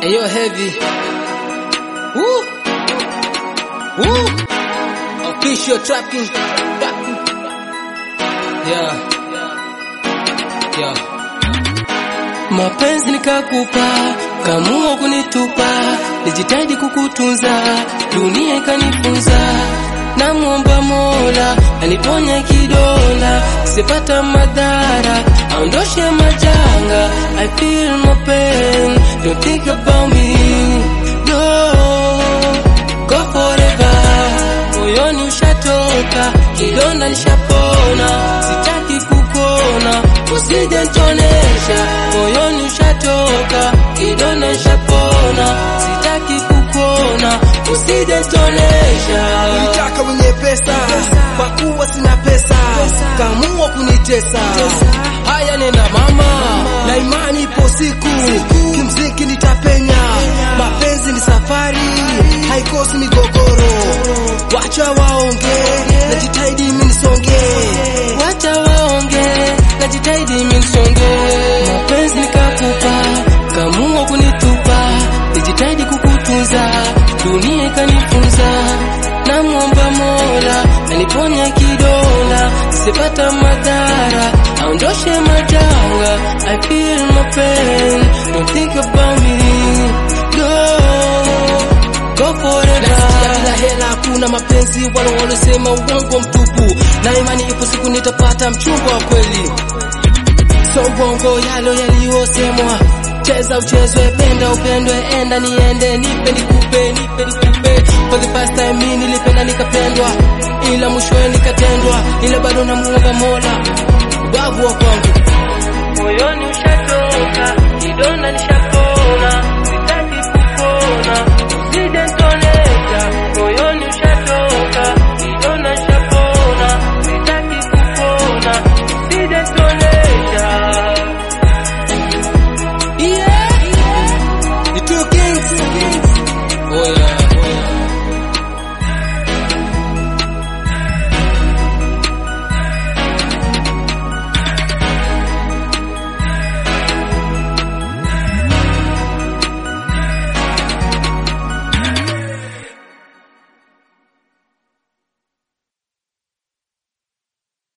Ayo heavy. Woo. Woo. Official trapping. Yeah. Yeah. Mapenzi nikakupa, kamua kunitupa, nijitahidi kukutunza, dunia ikanifunza. Namwomba Mola aniponye kidonda, sipata madhara, aondoshe majanga. I feel my pain, don't think about me, no, go forever. Moyoni ushatoka, kidonda nishapona, sitaki kukuona, usije nitonesha. Moyoni ushatoka, kidonda nishapona, sitaki kukuona, usije nitonesha. Ulitaka wenye pesa kwa kuwa sina pesa, kamua kunitesa. Haya nena mama, na imani ipo siku, kimziki nitapenya. Mapenzi ni safari, haikosi migogoro. Wacha waonge, najitahidi mimi nisonge. Wacha waonge, najitahidi mimi nisonge. Mapenzi nikakupa, kamua kunitupa, nijitahidi kukutunza, dunia ikanifunza. Namwomba Mola aniponye kidonda, sipata madhara, aondoshe majanga. I feel my pain, don't think about me, no, go forever. Nasikia bila hela hakuna mapenzi, wala walosema uongo mtupu, na imani ipo siku nitapata mchumba wa kweli. So uongo yalo yaliyosemwa, cheza uchezwe, penda upendwe, enda niende, nipe nikupe, nipe nikupe. For the first time mimi nilipenda nikapendwa, ila mwishowe nikatendwa, ila bado namuomba Mola ubavu wa kwangu moyoni usha